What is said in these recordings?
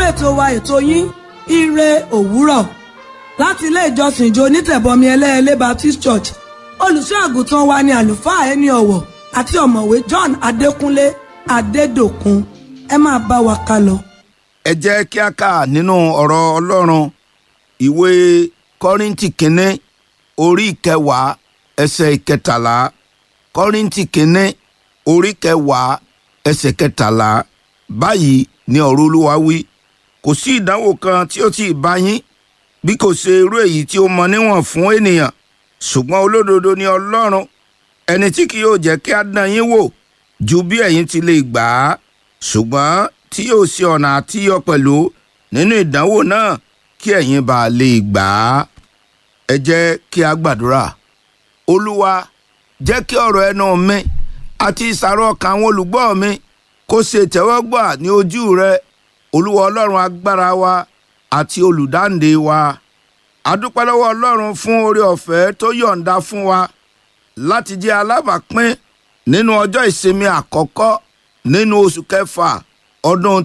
ètò wa ètò yín ire òwúrọ̀ láti ilé ìjọsìn ìjọ onítẹ̀bọmi ẹlẹ́ẹ̀lẹ́ Baptist Church olùṣọ́ àgùntàn wa ni àlùfáà ẹni ọ̀wọ̀ àti ọ̀mọ̀wé John Adékúnlé Adédòkun ẹ máa bá wa ká lọ. ẹ jẹ́ kí a kà nínú ọ̀rọ̀ ọlọ́run ìwé kọ́ríntì kínní orí kẹwàá ẹsẹ̀ ìkẹtàlá kọ́ríntì kínní orí kẹwàá ẹsẹ̀ kẹtàlá báyìí ni ọ̀rọ̀ olúwa wí kò sí ìdánwò kan tí ó ti bá yín bí kò ṣe irú èyí tí ó mọ níwọ̀n fún ènìyàn ṣùgbọ́n olódodo ni ọlọ́run ẹni tí kì yóò jẹ́ kí a dán yín wò ju bí ẹ̀yin ti lè gbà á ṣùgbọ́n tí yóò ṣe ọ̀nà àtiyọ pẹ̀lú nínú ìdánwò náà kí ẹ̀yin bá lè gbà á. ẹ jẹ́ kí a gbàdúrà olúwa jẹ́ kí ọ̀rọ̀ ẹnu mi àti ìsàrọ̀ ọkàn àwọn olùgbọ́ mi kó ṣe tẹ́wọ́gbà ní ojú rẹ olúwa ọlọ́run agbára wa àti olùdáǹdè wa a dúpẹ́ lọ́wọ́ ọlọ́run fún oore ọ̀fẹ́ tó yọ̀ǹda fún wa láti jẹ́ alábàápín nínú ọjọ́ ìsinmi àkọ́kọ́ nínú oṣù kẹfà ọdún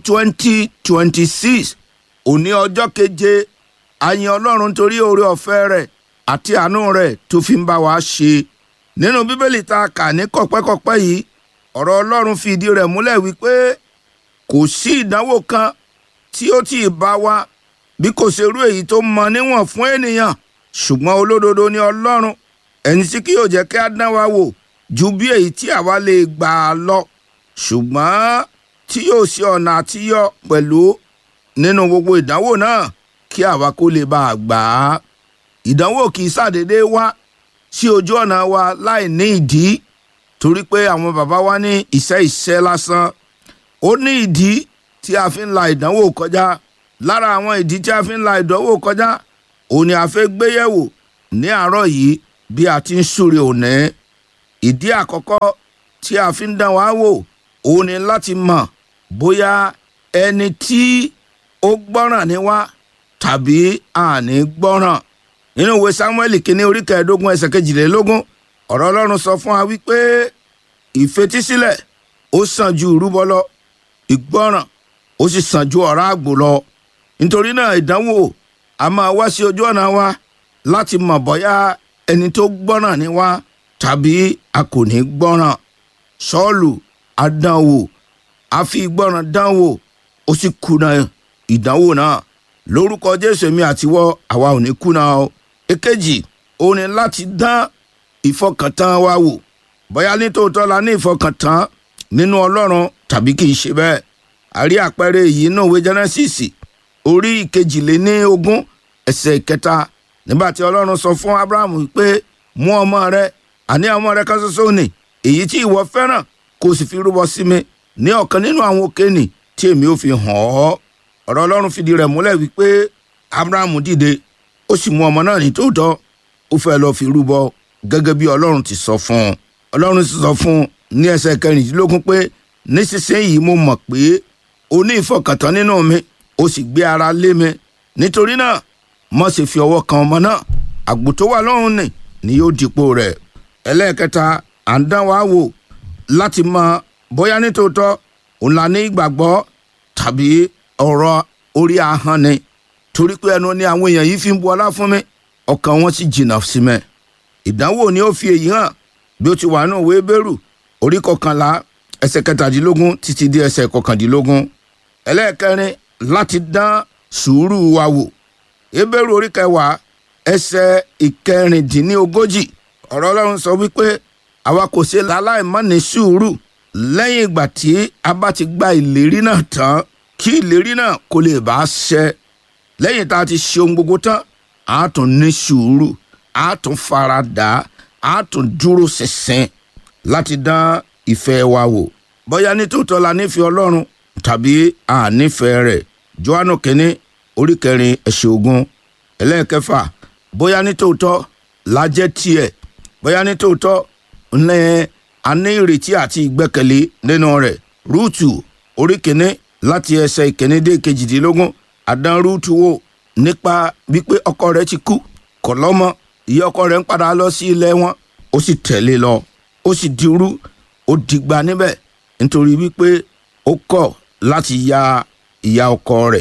2026 òní ọjọ́ keje a yìn ọlọ́run torí oore ọ̀fẹ́ rẹ̀ àti àánú rẹ̀ tó fi ń bá wa ṣe nínú bíbélì tá a kà ní kọ̀pẹ́kọ̀pẹ́ yìí ọ̀rọ̀ ọlọ́run fi ìdí rẹ̀ múlẹ̀ wípé kò sí ìdánwò kan tí ó tì í bá wa bí kò ṣe irú èyí tó mọ níwọ̀n fún ènìyàn ṣùgbọ́n olódodo ni ọlọ́run ẹni tí kì yóò jẹ́ kí á dán wa wò ju bí èyí tí àwa lè gbà á lọ ṣùgbọ́n tí yóò ṣe ọ̀nà àtiyọ pẹ̀lú nínú gbogbo ìdánwò náà kí àwa kó lè bá a gbà á. ìdánwò kì í ṣàdédé wá sí ojú ọ̀nà wa láì ní ìdí torí pé àwọn bàbá wa ní iṣẹ́ iṣẹ́ lásán ó ní ìdí tí a fi ń la ìdánwò kọjá lára àwọn ìdí tí a fi ń la ìdánwò kọjá òun ni a fẹ́ gbé yẹ̀wò ní àárọ̀ yìí bí a ti ń súre òní ìdí àkọ́kọ́ tí a fi ń dán wa wò òun ni láti mọ̀ bóyá ẹni tí ó gbọ́ràn ni wá tàbí àní gbọ́ràn nínú ìwé Sámúẹ́lì kínní orí kẹẹ̀ẹ́dógún ẹsẹ̀ kejìlélógún ọ̀rọ̀ Ọlọ́run sọ fún wa wípé ìfetísílẹ̀ ó sàn ju ìrúbọ lọ ìgbọ́ràn ó sì sàn ju ọ̀rá àgbò lọ nítorí náà ìdánwò a máa wá sí ojú ọ̀nà wa láti mọ̀ bóyá ẹni tó gbọ́ràn ni wá tàbí a kò ní gbọ́ràn Sọ́ọ̀lù adánwò a fi ìgbọ́ràn dánwò ó sì kùnà ìdánwò náà lórúkọ Jésù mi àtiwọ́ àwa ò ní kùnà o èkejì ó ní láti dán ìfọkàntán wa wò bóyá nítòótọ́ la ní ìfọkàntán nínú Ọlọ́run tàbí kì í ṣe bẹ́ẹ̀ a rí àpẹẹrẹ èyí náà wé Genesis orí ìkejìléní ogún ẹsẹ̀ ìkẹta nígbà tí Ọlọ́run sọ fún Abrahamu pé mú ọmọ rẹ àní ọmọ rẹ kan ṣoṣo ni èyí tí ìwọ fẹ́ràn kó o sì fi rúbọ sí mi ní ọ̀kan nínú àwọn òkèènì tí èmi ò fi hàn ọ́ ọ̀rọ̀ Ọlọ́run fìdí rẹ̀ múlẹ̀ wípé Abrahamu dìde ó sì mú ọmọ náà ní tòótọ́ ó fẹ́ lọ́ọ́ fi rúbọ gẹ́gẹ́ bí Ọlọ́run ti sọ fún un Ọlọ́run sì sọ fún un ní ẹsẹ̀ kẹrìndínlógún pé nísinsìnyí mo mọ̀ pé o ní ìfọkàntán nínú mi o sì gbé ara lé mi nítorí náà má ṣe fi ọwọ́ kan ọmọ náà àgbò tó wà lọ́rùn nì ni yóò dípò rẹ̀ ẹlẹ́ẹ̀kẹta à ń dán wa wò láti mọ bóyá nítòótọ́ òun la ní ìgbàgbọ́ tàbí ọ̀rọ̀ orí ahọ́n ni torí pé ẹnu ni àwọn èèyàn yìí fi ń bu ọlá fún mi ọkàn wọn sì jìnnà sí mi ìdánwò ni ó fi èyí hàn bí ó ti wà nínú ìwé bẹ́rù orí kọkànlá ẹsẹ̀ kẹtàdínlógún títí di ẹsẹ̀ kọkàndínlógún ẹlẹ́ẹ̀kẹrin láti dán sùúrù wa wò ebéèrú orí kẹwàá ẹsẹ̀ ìkẹrìndínlógójì ọ̀rọ̀ ọlọ́run sọ wípé àwa kò ṣe láláìmọ́ ní sùúrù lẹ́yìn ìgbà tí a bá ti gba ìlérí náà tán kí ìlérí náà kó lè bá a ṣẹ lẹ́yìn tá a ti ṣe ohun gbogbo tán a tún ní sùúrù a tún fara dà á tún dúró ṣinṣin láti dán ìfẹ́ wa wò bóyá nítòótọ́ la nífẹ̀ẹ́ ọlọ́run tàbí a nífẹ̀ẹ́ rẹ̀ johannu kínní orí kẹrin ẹsẹ̀ ogún ẹlẹ́ẹ̀kẹfà bóyá nítòótọ́ la jẹ́ tiẹ̀ bóyá nítòótọ́ ńlẹ́ a ní ìrètí àti ìgbẹ́kẹ̀lé nínú rẹ̀ rúùtù orí kínní láti ẹsẹ̀ ìkíní dé kejìdínlógún àdán rúùtù wò nípa wípé ọkọ rẹ̀ ti kú kò lọ́mọ ìyá ọkọ rẹ̀ ń padà lọ sí ilẹ̀ wọn ó sì tẹ̀lé lọ ó sì dirú ó dìgbà níbẹ̀ nítorí wípé ó kọ̀ láti ya ìyá ọkọ rẹ̀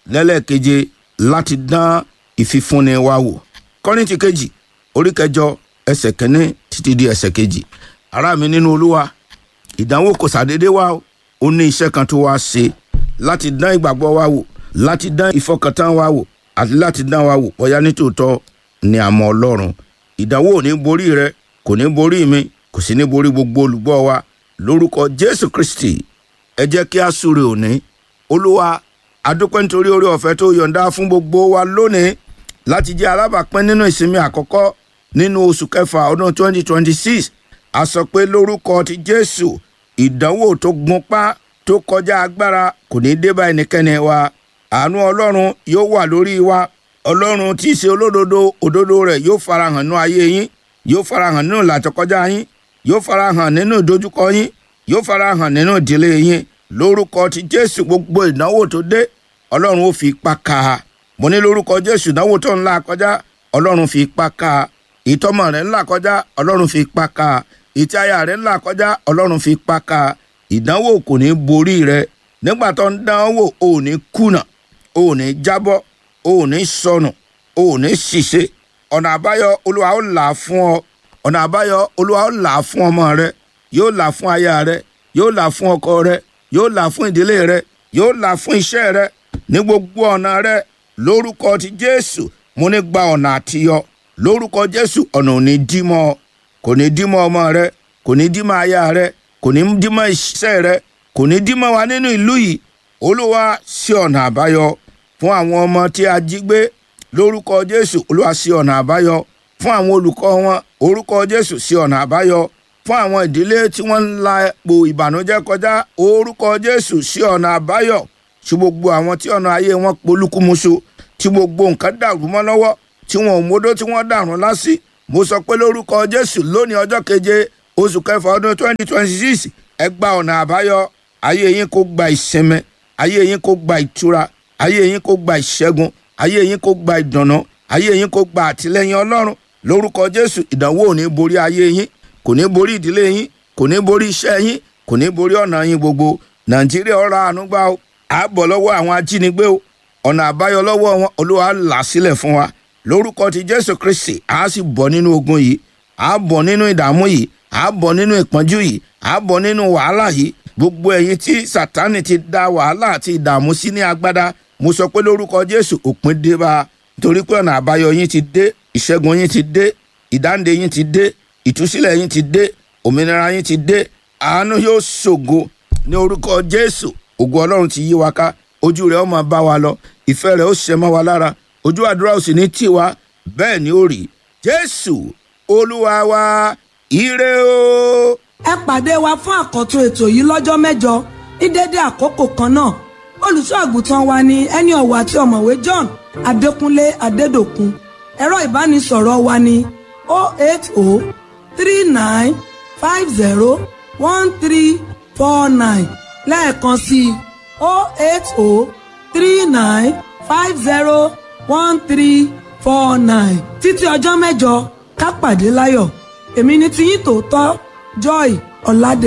lẹ́lẹ́keje láti dán ìfifúnni wa wò kọ́rìntì kejì orí kẹjọ ẹsẹ̀ kẹ́ni títí di ẹsẹ̀ kejì ará mi nínú olúwa ìdánwò kò sàdédé wá o ó ní iṣẹ́ kan tó wá ṣe láti dán ìgbàgbọ́ wa wò láti dán ìfọkàntán wa wò àti láti dán wa wò bóyá nítòótọ́ ni àmọ́ ọlọ́run ìdánwò ò ní borí rẹ kò ní borí mi kò sì ní borí gbogbo olùgbọ́ wa lórúkọ jésù kristi ẹ jẹ́ kí a súre òní olúwa adúpẹ́ nítorí orí ọ̀fẹ́ tó yọ̀ǹda fún gbogbo wa lónìí láti jẹ́ alábàápín nínú ìsinmi àkọ́kọ́ nínú oṣù kẹfà ọdún 2026 a sọ pé lórúkọ ti jésù ìdánwò tó gunpá tó kọjá agbára kò ní dé bá ẹnikẹ́ni wa àánú ọlọ́run yóò wà lórí wa ọlọ́run tí í ṣe olódodo òdodo rẹ̀ yóò farahàn nínú ayé yín yóò farahàn nínú ìlàjọkọjá yín yóò farahàn nínú ìdojúkọ yín yóò farahàn nínú ìdílé yín lórúkọ ti jésù gbogbo ìdánwò tó dé ọlọ́run ó fi ipá ká a mo ní lórúkọ jésù ìdánwò tó ń là kọjá ọlọ́run fi ipá ká a ìtọ́mọ rẹ̀ ń là kọjá ọlọ́run fi ipá ká a ìtí aya rẹ̀ ń là kọjá ọlọ́run fi ipá ká a ìdánwò kò ní borí rẹ nígbà tó ń dánwò ò ní kùnà ò ní jábọ́ ò ní sọnù ò ní ṣìṣe ọ̀nà àbáyọ olúwa ó là fún ọ ọ̀nà àbáyọ olúwa ó là fún ọmọ rẹ yóò là fún aya rẹ yóò là fún ọkọ rẹ yóò là fún ìdílé rẹ yóò là fún iṣẹ́ rẹ ní gbogbo ọ̀nà rẹ lórúkọ ti jésù mo ní gba ọ̀nà àtiyọ lórúkọ jésù ọ̀nà ò ní dí mọ́ ọ kò ní dí mọ́ ọmọ rẹ kò ní dí mọ́ aya rẹ kò ní dí mọ́ iṣẹ́ rẹ kò ní dí mọ́ wa nínú ìlú yìí olúwa sí ọ̀nà àbáyọ fún àwọn ọmọ tí a jí gbé lórúkọ jésù olúwa sí ọ̀nà àbáyọ fún àwọn olùkọ́ wọn orúkọ jésù sí ọ̀nà àbáyọ fún àwọn ìdílé tí wọ́n ń la epo ìbànújẹ́ kọjá orúkọ jésù sí ọ̀nà àbáyọ sí gbogbo àwọn tí ọ̀nà ayé wọn polúkúmuṣu tí gbogbo nǹkan dàrú mọ́ lọ́wọ́ tí wọn ò módó tí wọ́n dàrún lásì mo sọ pé lórúkọ jésù lónìí ọjọ́ keje oṣù kẹfà ọdún twenty twenty six ẹ gba ọ̀nà àbáyọ ayé yín kó gba ìsinmi ayé yín kó gba ìtura ayé yín kó gba ìṣẹ́gun ayé yín kó gba ìdùnnú ayé yín kó gba àtìlẹ́yìn ọlọ́run lórúkọ jésù ìdánwò ò ní borí ayé yín kò ní borí ìdílé yín kò ní borí iṣẹ́ yín kò ní borí ọ̀nà yín gbogbo nàìjíríà ọ̀rọ̀ àánúgbà o àbọ̀ lọ́wọ́ àwọn ajínigbé o ọ̀nà àbáyọ lọ́wọ́ wọn olúwa là sílẹ̀ fún wa lórúkọ ti jésù kristi a sì bọ̀ nínú ogun yìí a bọ̀ nínú ìdààmú yìí a bọ̀ nínú ìpọ́njú yìí a bọ̀ nínú wàhálà yìí gbogbo ẹ̀yin tí sátánì ti da wàhálà àti ìdààmú sí ní agbádá mo sọ pé lórúkọ jésù òpin dé bá a torí pé ọ̀nà àbáyọ yín ti dé ìṣẹ́gun yín ti dé ìdáǹdè yín ti dé ìtúsílẹ̀ yín ti dé òmìnira yín ti dé àánú yóò ṣògo ní orúkọ jésù ògo ọlọ́run ti yí wa ká ojú rẹ̀ ó máa bá wa lọ ìfẹ́ rẹ̀ ó ṣẹ mọ́ wa lára ojú àdúrà ò sì ní tì wá bẹ́ẹ̀ ni ó rí jésù olúwa wa ire o. ẹ pàdé wa fún àkọ́tún ètò yìí lọ́jọ́ mẹ́jọ ní dédé àkókò kan náà olùṣọ́ àgùntàn wa ni ẹni ọ̀wọ̀ àti ọ̀mọ̀wé john adékúnlé adédòkun ẹ̀rọ ìbánisọ̀rọ̀ wa ni 08039501349 lẹ́ẹ̀kan sí i 08039501349 títí ọjọ́ mẹ́jọ ká pàdé láyọ̀ èmi ni tiyín tòótọ́ joy ọ̀làdé.